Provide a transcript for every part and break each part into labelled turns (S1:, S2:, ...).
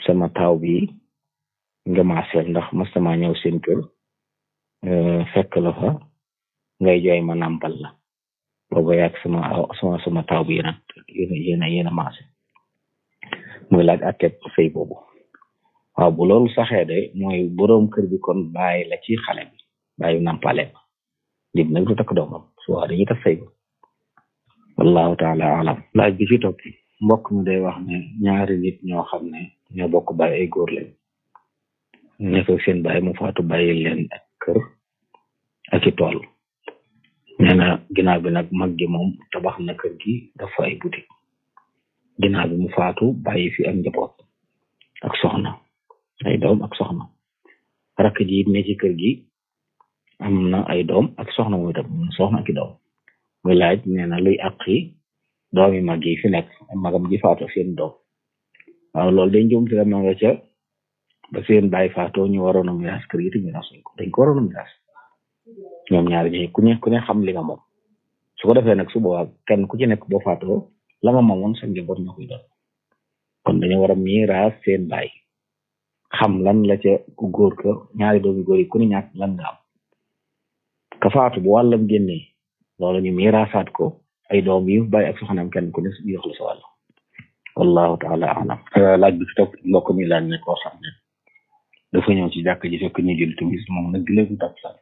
S1: sama taaw bi nga maaseel ndax mas sama ñëw seen kër fekk la fa ngay jooy ma nàmpal la booba yàgg sama sama sama taaw bi yéen a yéen a yéen a maase muy laaj àtteeb sëy boobu waaw bu loolu saxee de mooy boroom kër bi kon bàyyi la ci xale bi bàyyi nàmpale ma nit nag du takk doomam su waa dañuy tas sëy ba wallahu taala alam laaj bi ci topp mbokk mi day wax ne ñaari nit ñoo xam ne ñoo bokk bàyyi ay góor lañ nekk seen bàyyi mu faatu bàyyi leen ak kër ak i tool nee na ginnaaw bi nag mag gi moom tabax na kër gi dafa ay boutique ginnaaw bi mu faatu bàyyi fi ak njaboot ak soxna ay doom ak soxna rakk ji it ne ci kër gi am na ay doom ak soxna muy tam soxna ak i doom muy laaj nee na luy àq yi doomi mag yi fi nekk magam ji faatu seen doom waaw loolu dañ jëm ci ma nga ca ba seen bàyyi faatoo ñu waroon a miraas kër gi te miraas ko dañ ko waroon a miraas ñoom ñaari ñi ku ne ku ne xam li nga moom su ko defee nag su boobaa kenn ku ci nekk boo faatoo la nga moomoon sa njaboot ñoo koy doon kon dañu war a miraas seen baay xam lan la ca ku góor ka ñaari doomi góor yi ku ne ñàkk lan nga am ka faatu bu wàllam génnee loolu ñu miraasaat ko ay doom yi bàyyi ak soxnaam kenn ku ne jox la sa wàll wallahu taala alam laaj bi ci topp mbokk mi laaj ne koo xam ne dafa ñëw ci jàkk ji fekk ñu jël timis moom nag léegi takkusaan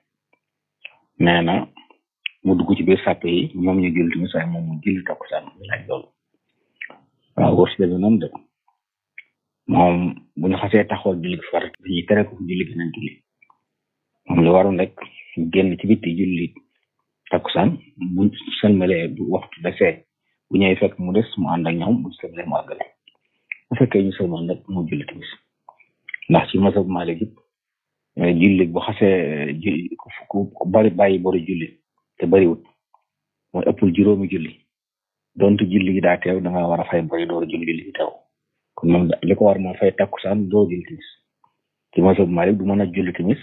S1: nee na mu dugg ci biir sàpp yi moom ñu jël timis waaye moom mu jëli takkusaan mu laaj loolu waaw wërs deme noonu de moom bu ñu xasee taxawal julli gi farat dañuy tere ko julli gi nañ julli moom li waroon rek génn ci bitti julli takkusaan bu sëlmalee bu waxtu desee bu ñëwee fekk mu des mu ànd ak ñoom bu sëlmalee mu àggale bu fekkee ñu sëlmal nag mu julli timis ndax ci masab Maalik it julli bu xasee ku bari bàyyi boru julli te bariwut mooy ëppul juróomi julli donte julli gi daa teew da nga war a fay bari door julli julli gi teew kon moom li ko war moo fay takkusaan doo julli timis ci masab Maalik du mën a julli timis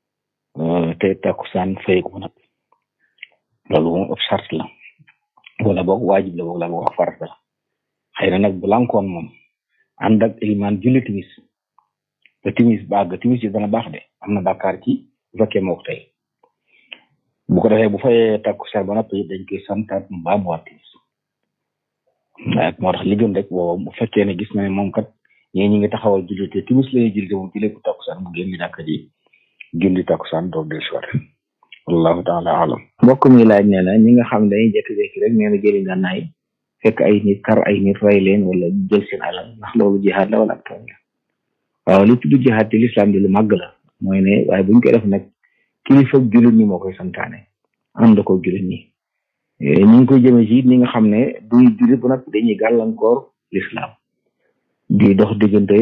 S1: te takkusaan fay ko nag loolu moom ab sart la wala boog waajib la boog la boog farata la xëy na nag bu lankoon moom ànd ak ilimaan julli timis te timis bàgg timis yi dana baax de am na bàkkaar ci bu fekkee moo ko tey bu ko defee bu fayee takkusaan ba noppi dañ koy santaat mu baamuwaat timis waaye moo tax li gën rek booba bu fekkee ne gis na ne moom kat ñii ñi ngi taxawal julli te timis la ñuy julli te moom julli ko takkusaan mu génn jàkka ji julli takkusaan doog del si wallahu taala alam mbokk mi laaj nee na ñi nga xam ne dañuy jékki-jékki rek nee na jëli ngànnaay fekk ay nit kar ay nit rey leen wala jël seen alal ndax loolu jihaad la wala ak tooñ la waaw li tudd jihaad ci lislaam di lu màgg la mooy ne waaye buñ koy def nag kilifa jullit ñi moo koy santaane ànd ko jullit ñi ñu ngi koy jëmee ci ñi nga xam ne duy jullit bu nag dañuy gàllankoor lislaam di dox diggante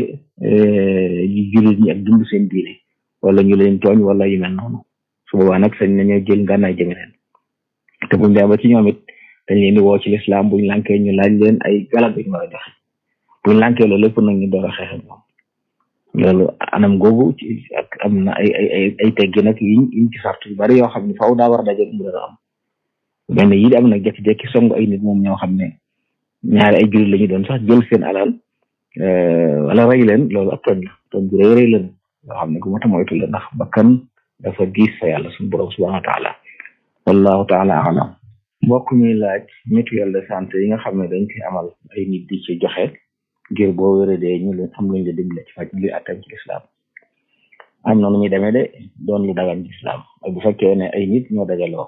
S1: jullit ñi ak dund seen diine wala ñu leen tooñ wala yu mel noonu su boobaa nag sañ nañoo jël ngànnaay jëme leen te buñ demee ba ci ñoom it dañ leen di woo ci lislaam buñ lànkee ñu laaj leen ay galab ñu war a joxe buñ lànkee loolu lépp nag ñu door a xeex ak moom loolu anam googu ci ak am na ay ay ay teggi nag yiñ yiñ ci sart yu bari yoo xam ne faaw daa war a daje mu dara am benn yi di am nag jekki-jekki song ay nit moom ñoo xam ne ñaari ay jullit la ñu doon sax jël seen alal wala rey leen loolu ab tooñ la tooñ bu rëy rëy la yoo xam ne ku mata moytu la ndax bakkan dafa diis fa yàlla suñu borom subhanahu wa taala wallahu taala alam mbokk mi laaj mutuelle de santé yi nga xam ne dañ koy amal ay nit di ci joxe ngir boo wéradee ñu leen am luñ la dimbale ci faj luy attam ci lislaam am na nu muy demee de doon lu dagan ci lislaam ak bu fekkee ne ay nit ñoo dajaloo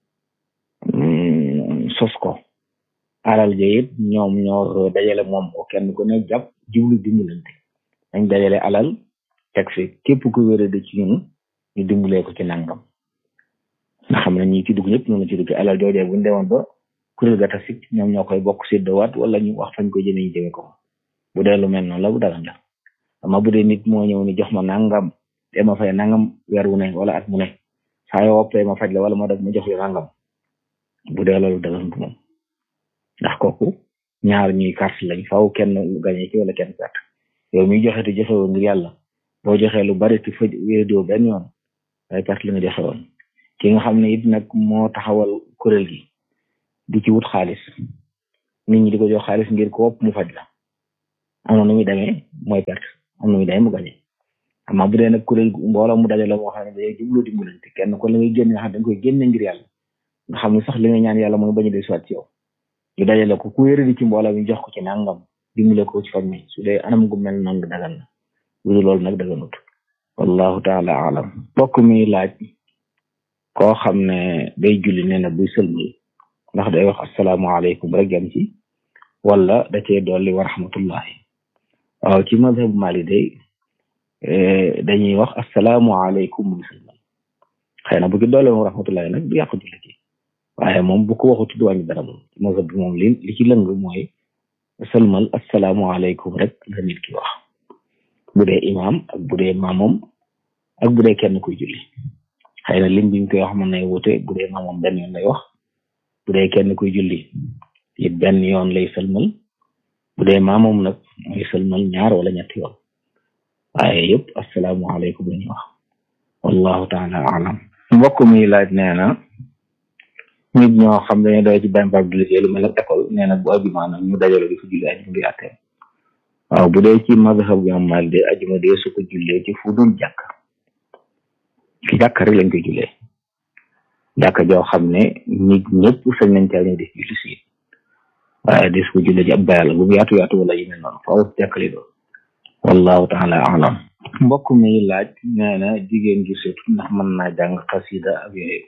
S1: sos ko alal ja it ñoom ñoo dajale moom ko kenn ku ne jàpp jublu dimbalante dañ dajale alal teg fi képp ku wérade ci ñun ñu dimbalee ko ci nangam nga xam ne ñi ci dugg ñëpp ñoo ci dugg alal joojee buñu demoon ba kuréel ga tasik ñoom ñoo koy bokk séddowaat wala ñu wax fañ ko jëme ñu jëme ko bu dee lu mel noonu la bu dagan la ama bu dee nit moo ñëw ni jox ma nangam te ma fay nangam weer wu ne wala at mu ne saa yoo woppee ma faj la wala ma def ma jox la nangam bu dee loolu dagan moom ndax kooku ñaar ñuy carte lañ faaw kenn gañe ci wala kenn perte yow miy joxe te joxe woon ngir yàlla boo joxee lu bari te faj wéedoo benn yoon ay perte la nga joxe woon ki nga xam ne it nag moo taxawal kuréel gi di ci wut xaalis nit ñi di ko jox xaalis ngir ko wopp mu faj la am na nu muy demee mooy perte am na muy day mu gañe amaa bu dee nag kuréel mbooloo mu dajale moo xam ne day jubloo dimbalante kenn ko la ngay génne nga xam dañ koy génne ngir yàlla nga xam ne sax li nga ñaan yàlla mooy bañu de soit ci yow ñu dajale ko ku wéeradi ci mbooloo mi jox ko ci nangam dimbale ko ci faj mi su dee anam gu mel noonu dagan na lu loolu nag daganut wallahu taala alam bokk mi laaj koo xam ne day julli nee na buy sëlmal ndax day wax asalaamaaleykum rek yam ci wala da cee dolli wa rahmatullahi waaw ci mazhab mali day dañuy wax asalaamaaleykum muy sëlmal xëy na bu ci dolli wa rahmatullahi nag du yàqu julli ci waaye moom bu ko waxu tudd wàññi dara moom ci mazhab bi moom li li ci lëng mooy sëlmal asalaamaaleykum rek la nit ki wax bu dee imaam ak bu dee maamom ak bu dee kenn kuy julli xëy na lim biñ koy wax mën nay wute bu dee maamom benn yoon lay wax bu dee kenn kuy julli it benn yoon lay sëlmal bu dee maamom nag mooy sëlmal ñaar wala ñetti yoon waaye yëpp asalaamualeykum la ñuy wax wallahu taala alam mbokk mi laaj nee na nit ñoo xam dañuy doy ci benn barab di liggéey lu mel ne école nee na bu ajuma nag ñu dajale di fa julli ajuma di àttee waaw bu dee ci mazhab bi am mal de ajuma de su ko jullee ci fu dul jàkk ci jàkk rek lañ koy jullee jàkk joo xam ne nit ñëpp sañ nañ caa ñu def julli si waaye des ko jullee ci ab bayal bu mu yaatu yaatu wala yu mel noonu faaw jàkk li doon wallahu taala alam mbokk mi laaj nee na jigéen gi surtout ndax mën naa jàng xasida ak yooyu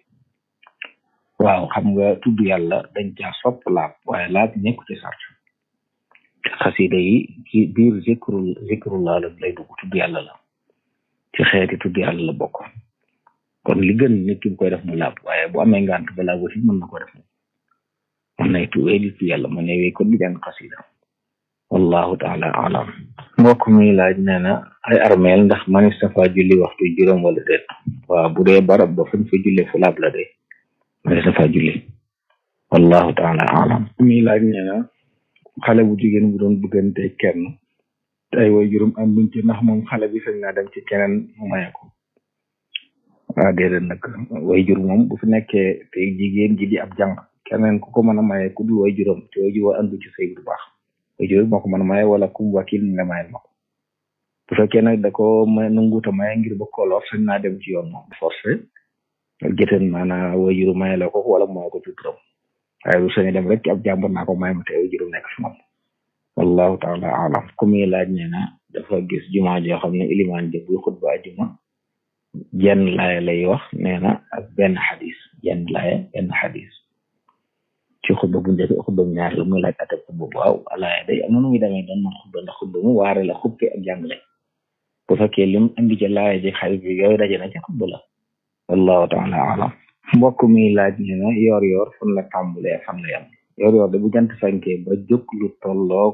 S1: waaw xam nga tudd yàlla dañ caa sopp laab waaye laab nekku ci sart xasida yi ci biir zikrul zikrullah la lay dugg tudd yàlla la ci xeeti tudd yàlla la bokk kon li gën nit ki bu koy def mu laab waaye bu amee ngant ba laab aussi mën na ko def mën nay tuwee di tudd yàlla mën nay wéy kon di jàng xasida wallahu taala alam mbokk mi laaj nee na ay armeel ndax manis safa julli waxtu juróom wala déet waaw bu dee barab ba fañ fa julle fu laab la de manis safa julli wallahu taala alam mi laaj nee na xale bu jigéen bu doon bëggante kenn ay way juróom am buñ ci ndax moom xale bi sañ naa dem ci keneen mu maye ko waaw déedéet nag way jur moom bu fi nekkee te jigéen ji di ab jàng keneen ku ko mën a maye ku dul way juróom te way jur andu ci sëy bu baax way jur moo ko mën a maye wala kum wakil nga mayel ma ko bu fekkee nag da ko may nanguuta maye ngir ba koloor sañ naa dem ci yoon moom forcé jëten maanaam way jur maye la ko wala maye ko ci turam waaye bu sañu dem rek ci ab jàmbur naa ko may ma te way jur nekk fi moom wallahu taala alam ku muy laaj nee na dafa gis jumaa joo xam ne ilimaan jë buy xutba ajuma jenn laaya lay wax nee na ak benn xadis jenn laaya benn xadis ci xutba bu njëkk xutba bu ñaar la muy laaj atab xutba bu waaw laaya day am na nu muy demee doon man xutba ndax xutba mu waare la xubke ak jàngale bu fekkee lim indi ci laaya ji xadis bi yooyu daje na ci xutba la wallahu taala alam mbokk mi laaj nee na yoor yoor fan la tàmbulee fan la yam yoor yoor de bu jant fenkee ba jóg lu tolloog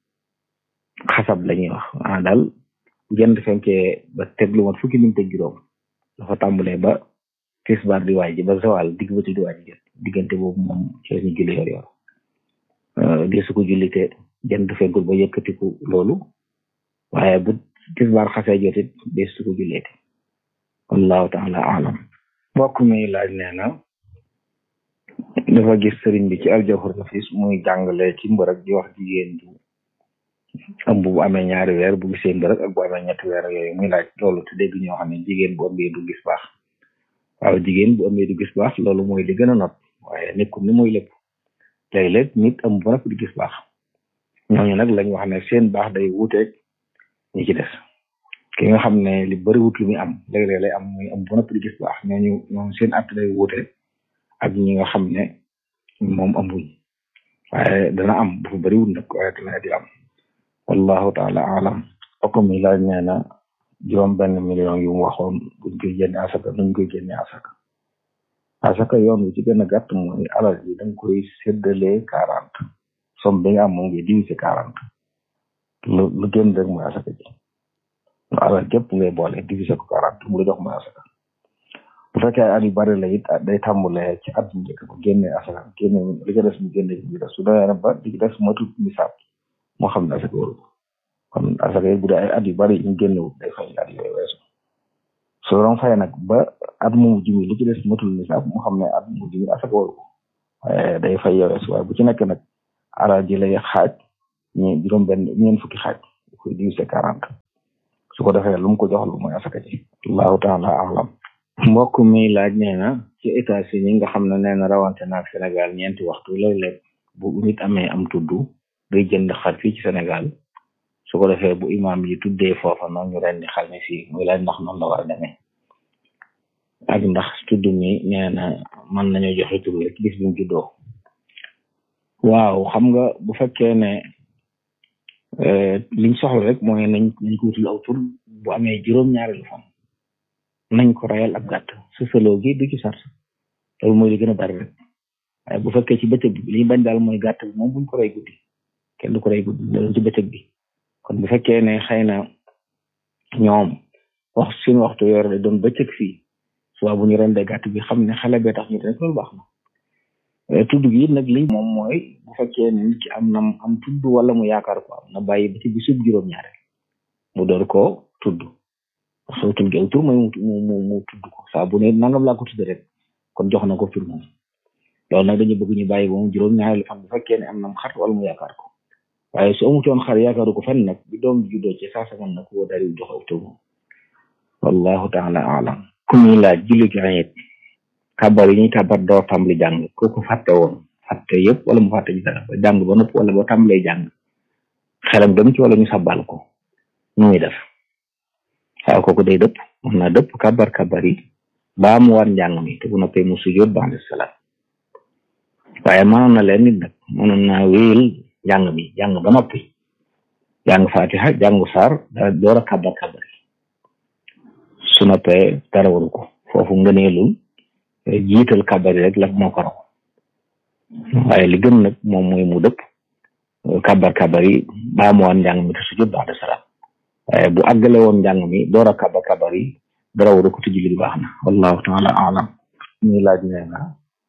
S1: xasab la ñuy wax ah daal bu jant fenkee ba teg lu mat fukki minute ak juróom dafa tàmbulee ba tisbaar di waaj ba zawal digg ba ci di waaj jot diggante boobu moom ci lañu julli yoor yoor di su ko jullite jant fenkul ba yëkkatiku loolu waaye bu tisbaar xasee jotit di su ko julleete wallahu taala alam mbokk mi laaj nee na dafa gis sëriñ bi ci aljawhar nafis muy jàngale ci mbër ak di wax jigéen du ëmb bu amee ñaari weer bu gisee mbër ak bu amee ñetti weer yooyu muy laaj loolu te dégg ñoo xam ne jigéen bu ëmbee du gis baax waaw jigéen bu ëmbee du gis baax loolu mooy li gën a not waaye nekkul ni mooy lépp léeg-léeg nit ëmb ba noppi du gis baax ñooñu nag lañ wax ne seen baax day wuuteeg ñi ci des ki nga xam ne li bëri wut lu muy am léeg-léeg lay am muy ëmb ba noppi du gis baax ñooñu ñoom seen at day wuute ak ñi nga xam ne moom ëmbuñ waaye dana am bu fa bëriwul nag waaye dana di am wallahu taala alam oko mi laaj nee na juróom benn million yu mu waxoon buñ koy génne asaka nuñ koy génne asaka asaka yoon wi ci gën a gàtt mooy alal yi danga koy séddalee quarante somme bi nga am moom ngi divisé quarante lu lu génn rek mooy asaka ji lu alal képp ngay boole divisé ko quarante mu la jox mooy asaka bu fekkee at yu bari la it day tàmbalee ci at mu njëkk ba génne asaka génne li ko des mu génne ci des su demee ba li ci des matul misaab moo xam ne asaka waru kon asaka yi bu dee ay at yu bari ñu génnewut day fay at yooyu weesu su doon fay nag ba at mu mujj mi li ci des matul misaab moo xam ne at mu mujj mi asaka waru waaye day fay yow weesu waaye bu ci nekk nag alal ji lay xaaj ñi juróom benn ñeen fukki xaaj koy divisé quarante
S2: su ko defee lu mu ko jox lu mooy asaka ji allahu taala alam
S1: mbokk mi laaj nee na ci États-Unis nga xam ne nee na rawante naag Sénégal ñeenti waxtu léeg-léeg bu nit amee am tudd day jënd xar fii ci Sénégal su ko defee bu imaam yi tuddee foofa noonu ñu rendi xar mi fii muy laaj ndax noonu la war a demee ak ndax tudd mi nee na mën nañoo joxe tur rek bis bi mu juddoo waaw xam nga bu fekkee ne liñ soxla rek mooy nañ nañ ko wutul aw tur bu amee juróom-ñaareelu fan nañ ko rayal ab gàtt sësaloo gi du ci sart loolu mooy li gën a bari rek waaye bu fekkee ci bëccëg bi li ñu bañ daal mooy gàtt bi moom buñ ko rey guddi kenn du ko rey guddi loolu ci bëccëg bi kon bu fekkee ne xëy na ñoom wax suñu waxtu yor de doon bëccëg fii suba bu ñu rendee gàtt bi xam ne xale bee tax ñu rek loolu baax na tudd gi nag liñ moom mooy bu fekkee ne nit ki am na am tudd wala mu yaakaar ko am na bàyyi ba ci bisub juróom-ñaareel mu door koo tudd soo tudd aw tur mooy mu mu mu tudd ko saa bu ne nangam laa ko tudd rek kon jox na ko tur moom loolu nag dañu bëgg ñu bàyyi ba mu juróom-ñaareelu fan bu fekkee ne am na xar wala mu yaakaar ko waaye su amutoon xar yaakaaru ko fenn nag bi doom juddoo ci saa saman nag woo daal di jox aw tur moom wallahu taala alam ku ñuy laaj julli gi ayet kàbbar yi ñuy kàbbar door tàmbali jàng kooku fàtte woon fàtte yëpp wala mu fàtte ci dara ba jàng ba nopp wala ba tàmbalee jàng xelam dem ci wala ñu sabbal ko nu muy def waaw kooku day dëpp mën naa dëpp kàbbar kàbbar yi baa mu war njàng mi te bu noppee mu sujjóot ba'da salaam waaye mënoon na leen nit nag mënoon naa wéyal jàng mi jàng ba noppi jàng fatiha jàngu saar dara door a kàbbar kàbbar yi su noppee dara waru ko foofu ngëneelul jiital kàbbar yi rek la moo ko raw waaye li gën nag moom mooy mu dëpp kàbbar kàbbar yi baa mu war njàng mi te sujjóot ba'da salaam waaye bu àggale woon njàng mi door a kàbbar kàbbar yi dara waru ko te julli gi baax na wallahu taala alam ñuy laaj nee na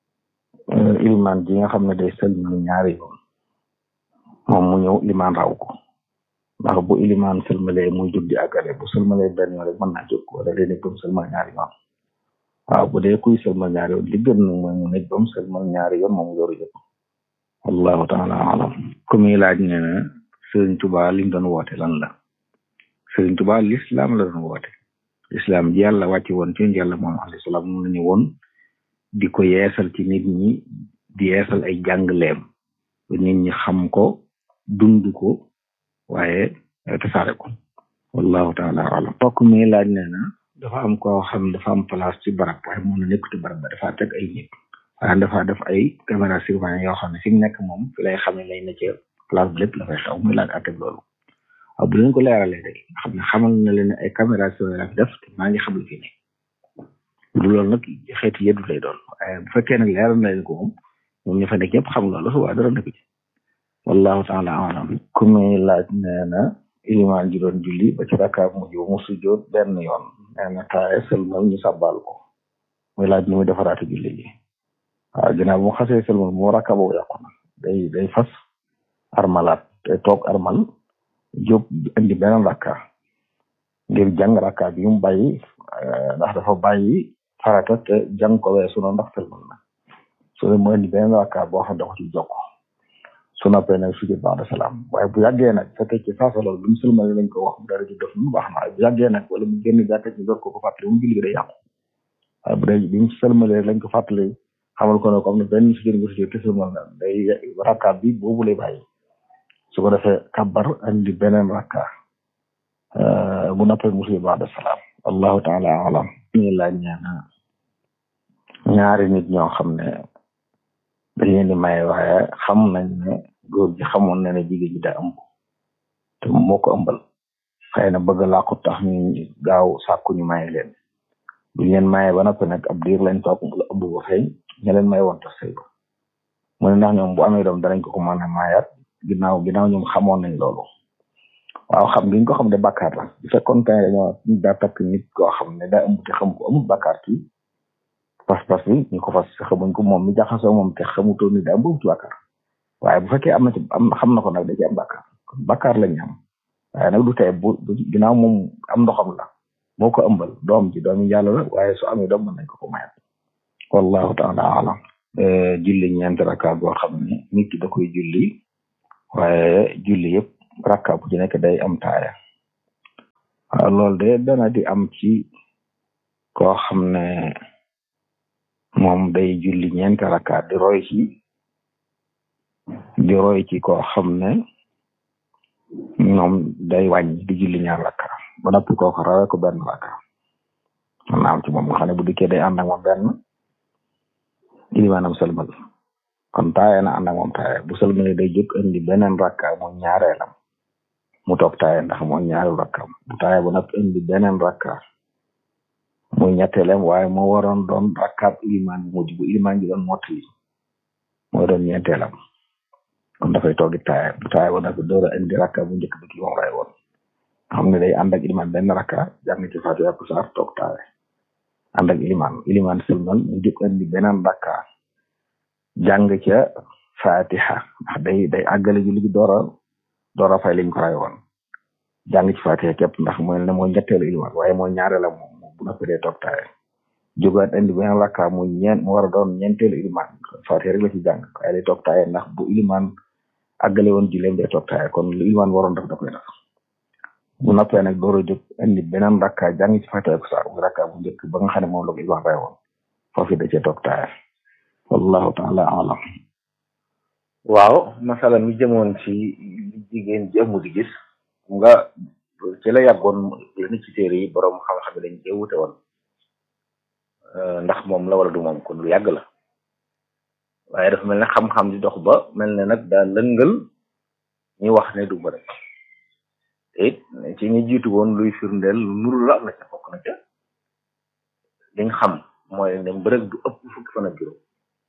S1: ilimaan ji nga xam ne day sëlmal ñaari yoon moom mu ñëw ilimaan raw ko ndax bu ilimaan sëlmalee muy jóg di àggale bu sëlmalee benn yoon rek mën naa jóg wala day nekk ba mu sëlmal ñaari yoon waaw bu dee kuy sëlmal ñaari yoon li gën nag mooy mu nekk ba mu sëlmal ñaari yoon moom yoru jóg wallahu taala alam ku muy laaj nee na Sëriñ Tuubaa li mu doon woote lan la Sëriñ Tuubaa lislaam la doon woote lislaam ji yàlla wàcc woon ci yàlla moom alayhi salaam moom la ñu woon di ko yeesal ci nit ñi di yeesal ay jàngleem ba nit ñi xam ko dund ko waaye tasaare ko wallahu taala alam mbokk mi laaj nee na dafa am koo xam dafa am place ci barab waaye moom la nekk ci barab ba dafa teg ay nit waaye dafa def ay caméra surveillance yoo xam ne fi mu nekk moom fi lay xam ne lay na ci place bi lépp la fay xew muy laaj atteg loolu waaw bu leen ko leeralee rek xam ne xamal na leen ay caméra surveillance def te maa ngi xam lu fi ne lu loolu nag xeeti yëddu lay doon waaye bu fekkee nag leeral na leen ko moom ñoom ña fa nekk ñëpp xam loolu su waa dara nekk ci wallahu taala alam ku muy laaj nee na ilimaan ji doon julli ba ci rakkaab mujj mu sujjoot benn yoon nee na taaye sëlmal ñu sàbbaal ko muy laaj ni muy defaraate julli ji waaw ginnaaw bu mu xasee sëlmal moo rakka boobu yàqu na day day fas armalaat te toog armal jóg indi beneen rakka ngir jàng rakka bi mu bàyyi ndax dafa bàyyi farata te jàng ko weesu na ndax sëlmal na su dee mu indi beneen rakka boo xam ne dafa ci jokk su noppee nag sujud ba'da salaam waaye bu yàggee nag fekkee ci saasa loolu bi mu sëlmal lañ ko wax mu dara ci def mu baax na bu yàggee nag wala mu génn jàkka ci door ko ko fàttali mu julli gi day yàqu waaye bu dee bi mu sëlmalee lañ ko fàttali xamal ko ne comme ne benn sujud bu sujud te sëlmal na day rakka bi boobu lay bàyyi su ko defee kabbar andi beneen rakka bu noppee mu sujud ba'da salaam wallahu taala alam ñu laaj ñaana ñaari nit ñoo xam ne dañ leen di maye waaye xam nañ ne góor gi xamoon na ne jigéen ji daa ëmb te moo ko ëmbal xëy na bëgg laa ko tax ñu gaaw sàkku ñu maye leen buñ leen maye ba noppi nag ab diir lañ toog la ëmb ba feeñ ña leen may woon tax sëy ba mu ne ndax ñoom bu amee doom danañ ko ko mën a maayaat ginnaaw ginnaaw ñoom xamoon nañ loolu waaw xam giñ ko xam ne bàkkaar la bu fekkoon tey dañoo daa takk nit koo xam ne daa ëmb te xam ko amul bàkkaar ci pas-pas bi ñu ko fas xamuñ ko moom mi jaxasoo moom te xamutoo ni daa ëmb ci bàkkaar waaye bu fekkee am na ci am xam na ko nag da ci am bàkkaar kon bàkkaar lañ am waaye nag du tey bu ginnaaw moom am ndoxam la moo ko ëmbal doom ji doomi yàlla la waaye su amee doom mën nañ ko ko mayat wallahu taala alam julli ñeenti rakka boo xam ne nit ki da koy julli waaye julli yëpp rakka bu ci nekk day am taaya
S2: waaw loolu de dana di am ci koo xam ne moom day julli ñeenti rakkaat di roy ci di roy ci koo xam ne ñoom day wàññi di julli ñaar rakka ba noppi kooku rawee ko benn rakka man na am ci moom nga xam ne bu dikkee day ànd ak moom benn ilimaanam sëlmal kon taaye na ànd ak moom taaye bu sëlmale day jóg indi beneen rakka mu ñaareelam mu toog taaye ndax mooy ñaareelu rakkaam bu taaye ba noppi indi beneen rakka muy ñetteelem waaye moo waroon doon rakkaab ilimaan mujj bu ilimaan ji doon mottali mooy doon ñeenteelam kon dafay toogi taaye bu taaye ba noppi door a indi rakka bu njëkk bi ki moom ray woon xam ne day ànd ak ilimaan benn rakka jàng ci Faatiha ak saar toog taaye ànd ak ilimaan ilimaan sëlmal mu jóg indi beneen rakka jàng ca Faatiha ndax day day àggale ji li door a door a fay liñ ko ray woon jàng ci Faatiha képp ndax mooy ne mooy ñetteelu ilimaan waaye mooy ñaareelam moom bu noppi dee toog taaye jógaat indi beneen rakka muy ñeent mu war a doon ñeenteelu ilimaan Faatiha rek la ci jàng waaye day toog taaye ndax bu ilimaan àggale woon julleem day toog taaye kon lu ilimaan waroon def da koy def bu noppee nag door a jóg indi beneen rakka jàng ci Faatiha ak saar muy rakka bu njëkk ba nga xam ne moom la ko ilimaan ray woon foofu da cee toog taaye wallahu taala alam
S1: waaw masala mi jëmoon ci li jigéen ji ëmb di gis nga ci la yàggoon la ni ci téere yi borom xam-xam yi dañ cee wute woon ndax moom la wala du moom kon lu yàgg la waaye dafa mel ne xam-xam di dox ba mel ne nag daa lëngal ñi wax ne du ba rek te it ci ñi jiitu woon luy firndeel lu nuru la am na ca bokk na ca liñ xam mooy ne mbërëg du ëpp fukki fan ak juróom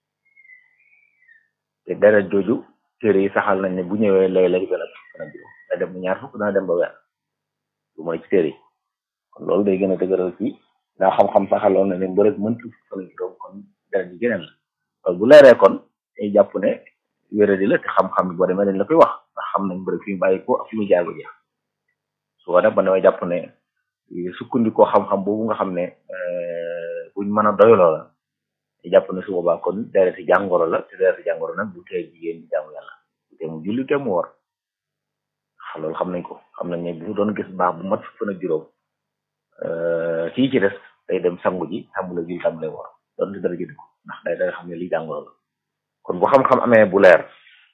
S1: te deret jooju téere yi saxal nañ ne bu ñëwee léeg-léeg dana fukki fan ak juróom da dem ñaar fukk dana dem ba weer lu mooy ci téere yi kon loolu day gën a dëgëral ci daa xam-xam saxaloon na ne mbërëg mëntu fukki fan ak juróom kon deret ji geneen la loolu bu leeree kon day jàpp ne wéradi la te xam-xam bi boo demee dañ la koy wax ndax xam nañ mbërëg fi mu bàyyi ko ak fi mu jaar ba jeex su ko def ba damay jàpp ne sukkandikoo xam-xam boobu nga xam ne buñ mën a doyloo la te jàpp ne su boobaa kon dereti jàngoro la te dereti jàngoro nag bu tee jigéen di jaamu yàlla bu tee mu julli te mu war xa loolu xam nañ ko xam nañ ne bu doon gis baax bu mat fukk fan ak juróom kii ci des day dem sangu ji tàmbale julli tàmbale war doon di dara jënd ko ndax day day xam ne lii jàngoro la kon bu xam-xam amee bu leer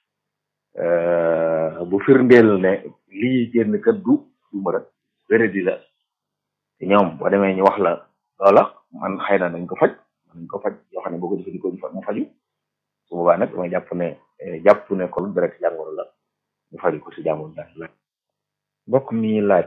S1: bu firndeel ne lii génn kat du du ma rek wéradi la te ñoom boo demee ñu wax la loola man xëy na nañ ko faj nañ ko faj yoo xam ne boo ko jëfandikoo mu faju su boobaa nag damay jàpp ne jàpp ne kon deret jàngoro la ñu faju ko si jàngoro daal la mbokk mi laaj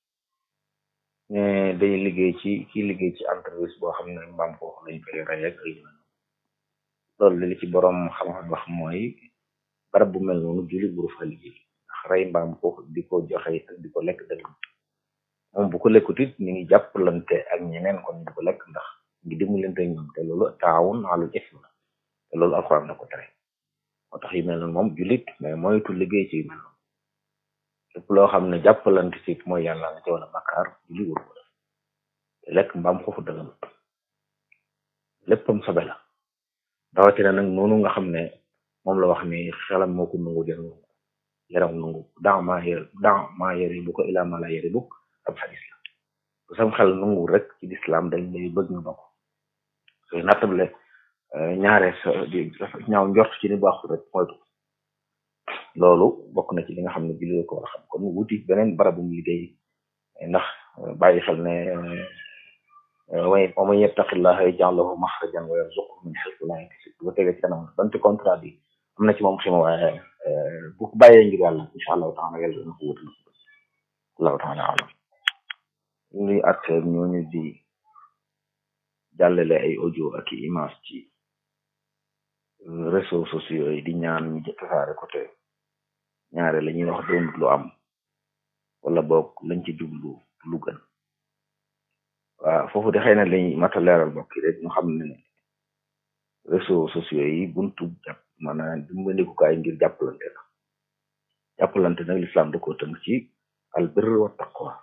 S1: ne day liggéey ci kii liggéey ci entreprise boo xam ne mbaam foofu lañ koy rey ak ay loolu li ci borom xam-xam wax mooy barab bu mel noonu julli buru fa liggéey ndax rey mbaam foofu di ko joxe ak di ko lekk dëgg moom bu ko lekkut it ni ngi jàppalante ak ñeneen kon di ko lekk ndax ngi dimbalante ñoom te loolu taawun alal ism la te loolu alxuraan da ko tere moo tax yu mel noonu moom jullit mais moytu liggéey ci yu mel noonu lépp loo xam ne jàppalante ci mooy yàlla nga ci wala bakkaar julli wuru ko def te lekk mbaam foofu dëgg léppam sobe la rawatina nag noonu nga xam ne moom la wax ni xelam moo ko nungu den nungu yaram nungu daa maa yër daa maa yëri bu ko ilaa ma la yëri bukk ab xadis la bu sam xel nungu rek ci lislaam dañ lay bëgg nga bokk sooy nattable ñaare sa di ñaaw njort ci ni baaxul rek moytu loolu bokk na ci li nga xam ne julli ko war a xam kon wuti beneen barabum liggéey ndax bàyyi xel ne way wa man yattaqillaha yaj'al lahu makhrajan wa yarzuqhu min haythu la yahtasib bu ko tegee ci kanam donte contrat bi am na ci moom xima waaye bu ko bàyyee ngir yàlla incha allahu taala yàlla dana ko wutal allahu taala alam ñuy at ñooñu di jàllale ay audio ak i image ci réseaux sociaux yi di ñaan ñu tasaare ko te ñaare la ñuy wax doonut lu am wala boog lañ ci jublu lu gën waaw foofu de xëy na lañuy mata leeral bokk rek ñu xam ne réseaux sociaux yi buntu jàpp maanaam dimbandikukaay ngir jàppalante la jàppalante nag lislaam da ko tënk ci al birri wa taqwa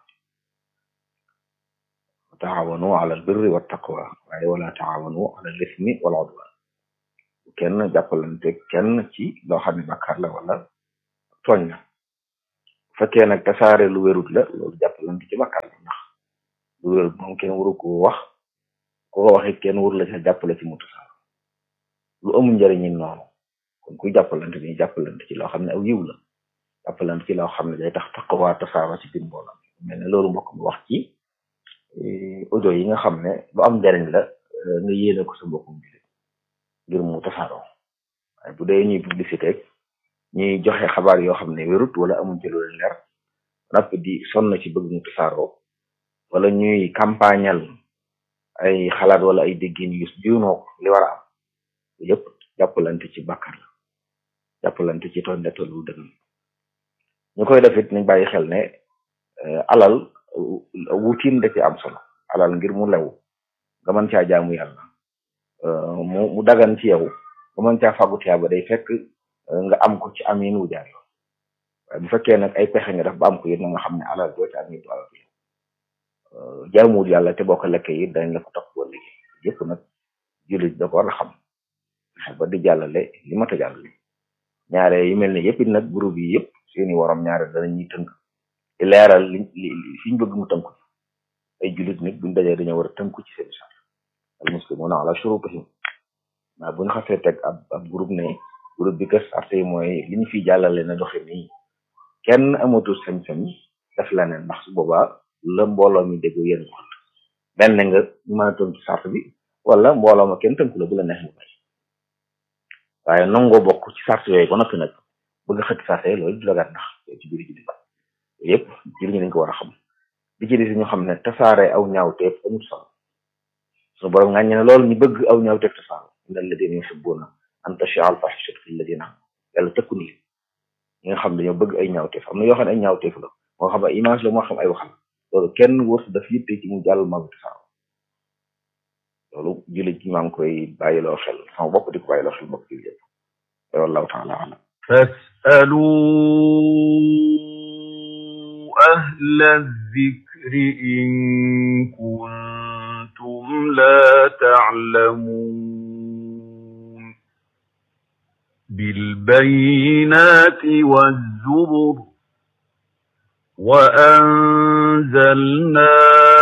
S1: taawanu ala al birri wa taqwa waaye wala taawanu ala al ismi wal udwan kenn jàppalante kenn ci loo xam ne bàkkaar la wala tooñ la bu fekkee nag tasaare lu wérut la loolu jàppalante ci bàkkaar la ndax
S2: lu wér moom kenn waru ko wax ku ko waxee kenn waru la ca jàppale ci mu tasaaro lu amul njëriñ ñi noonu kon kuy jàppalante ni jàppalante ci loo xam ne aw yiw la jàppalante ci loo xam ne day tax taqwa tasaaro ci biir mbooloo mel ne loolu mbokk mu wax ci audio yi nga xam ne lu am njëriñ la nga yéene ko sa mbokkum jullit ngir mu tasaaroo waaye bu dee ñuy publicité ñuy joxe xabaar yoo xam ne wérut wala amul ci lu leer napp di sonn ci bëgg mu tasaaroo wala ñuy campagnal ay xalaat wala ay déggin yu juunoo li war a am yëpp jàppalante ci bàkkar la jàppalante ci toon ne tollu dëgg ñu koy def it nañ bàyyi xel ne alal wutiin da ci am solo alal ngir mu lew nga mën caa jaamu yàlla mu mu dagan ci yow nga mën caa fàggu tiyaaba day fekk nga am ko ci amin wu jaar yoon waaye bu fekkee nag ay pexe nga def ba am ko it na nga xam ne alal doo ci am it alal yow jaamuwul yàlla te boo ko lekkee it dañ la ko topp boo liggéey yëpp nag jullit da ko war a xam fexe ba di jàllale li mat a jàllale ñaare yu mel ne yëpp it nag groupe yi yëpp seeni waram ñaare danañuy tënk di leeral li li fi ñu bëgg mu tënku ay jullit nit buñ dajee dañoo war a tënku ci seen charte al muslimuna ala shurutihim maa bu ñu xasee teg ab ab groupe ne groupe bi kës arte yi mooy li ñu fiy jàllale na doxe nii kenn amatul sañ-sañ def la ne ndax su boobaa la mbooloo mi dégg yéen ko benn nga mën a tënk ci charte bi wala mbooloo ma kenn tënku la bu la neex nga bay waaye nangoo bokk ci charte yooyu ba noppi nag bëgg xëtt charte loolu du dagat ndax ci biir jullit yëpp jullit ñi dañ ko war a xam bi ci des ñu xam ne tasaare aw ñaawteef amul solo suñu borom nga ne loolu ñu bëgg aw ñaawteef tasaare inna alladina yuhibbuna an tashia al fahishatu fi alladina yàlla tëkku ni ñi nga xam dañoo bëgg ay ñaawteef am na yoo xam ne ay ñaawteef la moo xam ay image la moo xam ay wax la loolu kenn wër daf yitte ci mu jàll magu tasaaro loolu jullit gi maa ngi koy bàyyiloo xel sama bopp di ko bàyyiloo xel bopp jullit yëpp wallahu taala alam
S3: فاسألوا أهل الذكر إن كنتم لا تعلمون بالبينات والزبر وأنزلنا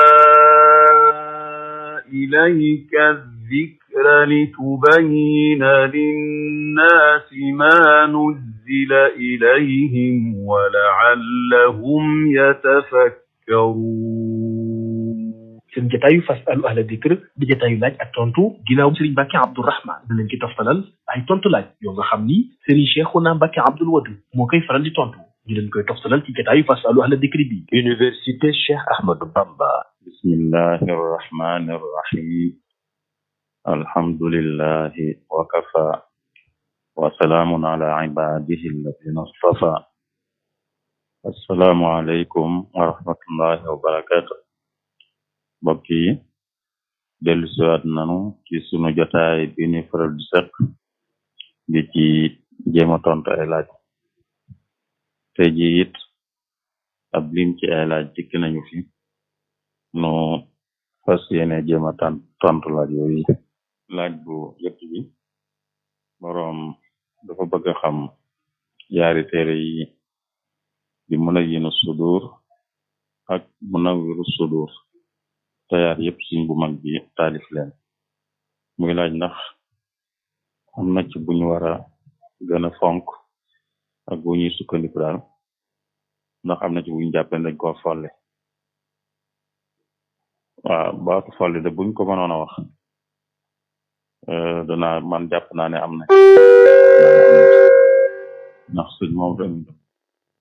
S3: إليك الذكر لتبين للناس ما نزل إليهم ولعلهم يتفكرون
S4: seen jataayu fasalu ahla dikr di jataayu laaj ak tontu ginnaaw Serigne Mbacke Abdourahmane da leen ci toftalal ay tontu laaj yoo nga xam ni Serigne Cheikhouna Mbacke Abdoul Wadud moo koy faral di tontu ñu leen koy toftalal ci jataayu fasalu ahla dikr bi Université Cheikh Ahmadou Bamba
S5: bismillahi arrahmani arrahim alhamdulillahi wa kafa wa salaamun ala ibadihi alladina astafa assalaamu aleykum wa rahmatullahi wa barakatuh mbokk yi dellu siwaat nanu ci sunu jotaay bi ni faral di seq di ci jéem a tontu ay laaj te ji it ab lim ci ay laaj dikk nañu fi nu fas yéene jéem a tan tontu laaj yooyu laaj bu jëkk bi boroom dafa bëgg a xam yaari téere yi di Munawwirus Sudur ak Munawwirus Sudur tayaar yëpp suñ bu mag bi taalif leen muy laaj ndax am na ci buñu war a gën a fonk ak bu ñuy sukkandiku daal ndax am na ci buñu jàppee dañ ko folle waaw baatu folli de buñ ko mënoon a wax danaa man jàpp naa ne am na ndax suñ moom